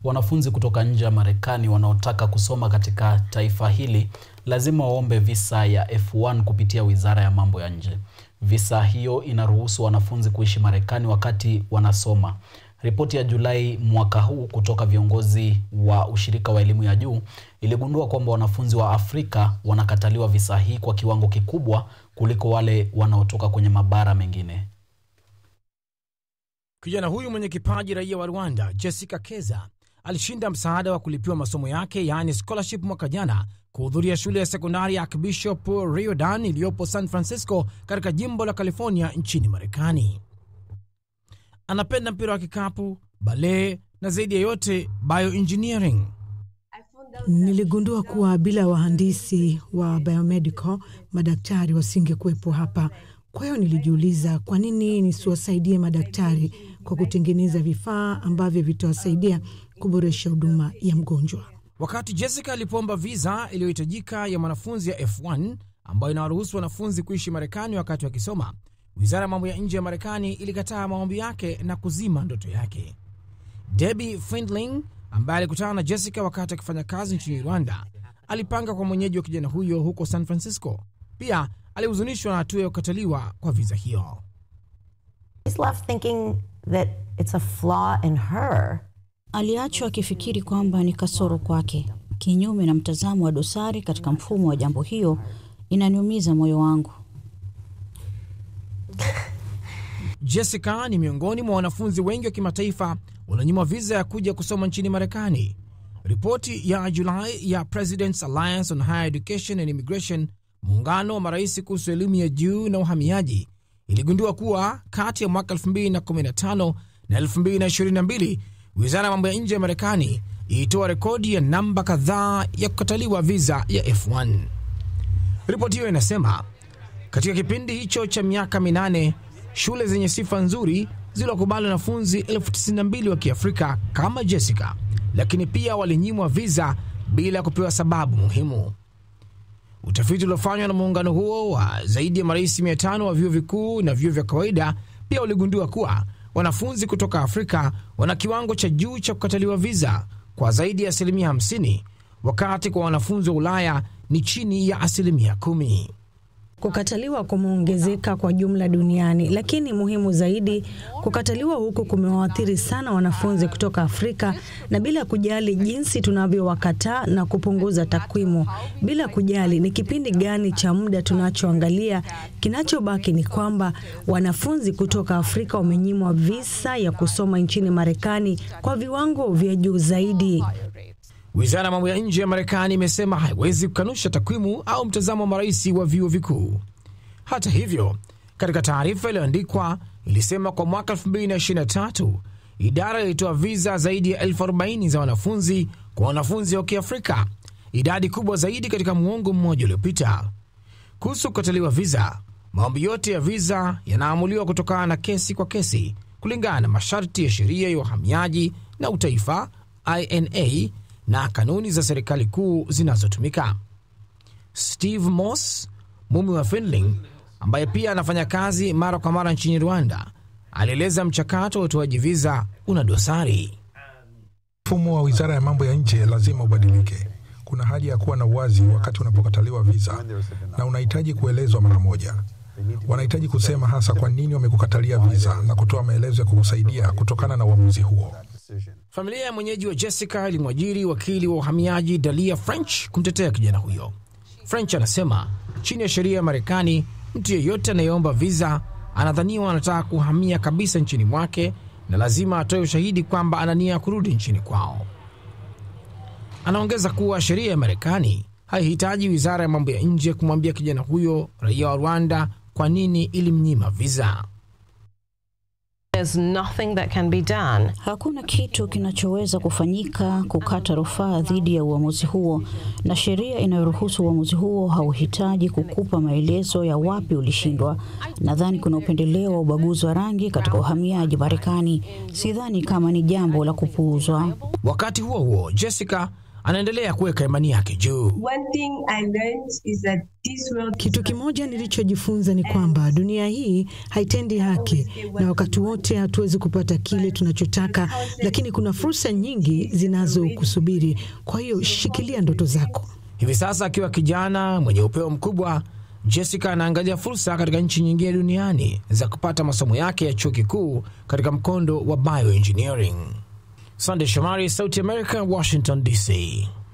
wanafunzi kutoka nje ya Marekani wanaotaka kusoma katika taifa hili lazima waombe visa ya F1 kupitia Wizara ya Mambo ya Nje. Visa hiyo inaruhusu wanafunzi kuishi Marekani wakati wanasoma. Ripoti ya Julai mwaka huu kutoka viongozi wa ushirika wa elimu ya juu iligundua kwamba wanafunzi wa Afrika wanakataliwa visa hii kwa kiwango kikubwa kuliko wale wanaotoka kwenye mabara mengine. Kijana huyu mwenye kipaji, raia wa Rwanda, Jessica Keza, alishinda msaada wa kulipiwa masomo yake, yaani scholarship, mwaka jana kuhudhuria shule ya sekondari ya Archbishop Riordan iliyopo San Francisco katika jimbo la California nchini Marekani. Anapenda mpira wa kikapu, balee na zaidi ya yote bioengineering. Niligundua kuwa bila wahandisi wa biomedical madaktari wasingekuwepo hapa. Kwa hiyo nilijiuliza kwa nini nisiwasaidie madaktari kwa kutengeneza vifaa ambavyo vitawasaidia kuboresha huduma ya mgonjwa. Wakati Jessica alipoomba visa iliyohitajika ya mwanafunzi ya F1 ambayo inawaruhusu wanafunzi kuishi Marekani wakati wakisoma, wizara ya mambo ya nje ya Marekani ilikataa maombi yake na kuzima ndoto yake. Debbie Findling ambaye alikutana na Jessica wakati akifanya kazi nchini Rwanda alipanga kwa mwenyeji wa kijana huyo huko San Francisco. Pia alihuzunishwa na hatua ya kukataliwa kwa viza hiyo. He's left thinking that it's a flaw in her. Aliachwa akifikiri kwamba ni kasoro kwake, kinyume na mtazamo wa dosari katika mfumo wa jambo. Hiyo inaniumiza moyo wangu. Jessica ni miongoni mwa wanafunzi wengi wa kimataifa walionyimwa viza ya kuja kusoma nchini Marekani. Ripoti ya Julai ya Presidents Alliance on Higher Education and Immigration, muungano wa marais kuhusu elimu ya juu na uhamiaji, iligundua kuwa kati ya mwaka 2015 na 2022 wizara ya mambo ya nje ya Marekani ilitoa rekodi ya namba kadhaa ya kukataliwa viza ya F1. Ripoti hiyo inasema katika kipindi hicho cha miaka minane shule zenye sifa nzuri ziliwakubali wanafunzi elfu tisini na mbili wa Kiafrika kama Jessica, lakini pia walinyimwa viza bila kupewa sababu muhimu. Utafiti uliofanywa na muungano huo wa zaidi ya marais 500 wa vyuo vikuu na vyuo vya kawaida pia uligundua kuwa wanafunzi kutoka Afrika wana kiwango cha juu cha kukataliwa viza kwa zaidi ya asilimia 50, wakati kwa wanafunzi wa Ulaya ni chini ya asilimia kumi. Kukataliwa kumeongezeka kwa jumla duniani, lakini muhimu zaidi, kukataliwa huku kumewaathiri sana wanafunzi kutoka Afrika, na bila kujali jinsi tunavyowakataa na kupunguza takwimu, bila kujali ni kipindi gani cha muda tunachoangalia, kinachobaki ni kwamba wanafunzi kutoka Afrika wamenyimwa visa ya kusoma nchini Marekani kwa viwango vya juu zaidi. Wizara ya mambo ya nje ya Marekani imesema haiwezi kukanusha takwimu au mtazamo wa marais wa vyuo vikuu. Hata hivyo, katika taarifa iliyoandikwa ilisema kwa mwaka 2023 idara ilitoa viza zaidi ya elfu arobaini za wanafunzi kwa wanafunzi wa Kiafrika, idadi kubwa zaidi katika muongo mmoja uliopita. Kuhusu kukataliwa viza, maombi yote ya viza yanaamuliwa kutokana na kesi kwa kesi kulingana na masharti ya sheria ya uhamiaji na utaifa INA na kanuni za serikali kuu zinazotumika. Steve Moss, mume wa Findling, ambaye pia anafanya kazi mara kwa mara nchini Rwanda, alieleza mchakato wa utoaji viza una dosari. Mfumo wa wizara ya mambo ya nje lazima ubadilike. Kuna haja ya kuwa na uwazi wakati unapokataliwa viza, na unahitaji kuelezwa mara moja. Wanahitaji kusema hasa kwa nini wamekukatalia viza na kutoa maelezo ya kukusaidia kutokana na uamuzi huo. Familia ya mwenyeji wa Jessica ilimwajiri wakili wa uhamiaji Dalia French kumtetea kijana huyo. French anasema chini ya sheria ya Marekani, mtu yeyote anayeomba viza anadhaniwa anataka kuhamia kabisa nchini mwake na lazima atoe ushahidi kwamba ana nia ya kurudi nchini kwao. Anaongeza kuwa sheria ya Marekani haihitaji wizara ya mambo ya nje kumwambia kijana huyo raia wa Rwanda kwa nini ilimnyima viza. There's nothing that can be done. Hakuna kitu kinachoweza kufanyika kukata rufaa dhidi ya uamuzi huo, na sheria inayoruhusu uamuzi huo hauhitaji kukupa maelezo ya wapi ulishindwa. Nadhani kuna upendeleo wa ubaguzi wa rangi katika uhamiaji Marekani. Sidhani kama ni jambo la kupuuzwa. Wakati huo huo, Jessica anaendelea kuweka imani yake juu. One thing I learned is that this world Kitu kimoja nilichojifunza ni kwamba dunia hii haitendi haki, na wakati wote hatuwezi kupata kile tunachotaka, lakini kuna fursa nyingi zinazokusubiri. Kwa hiyo shikilia ndoto zako. Hivi sasa akiwa kijana mwenye upeo mkubwa, Jessica anaangalia fursa katika nchi nyingine duniani za kupata masomo yake ya chuo kikuu katika mkondo wa bioengineering. Sande Shomari, Sauti America, Washington DC.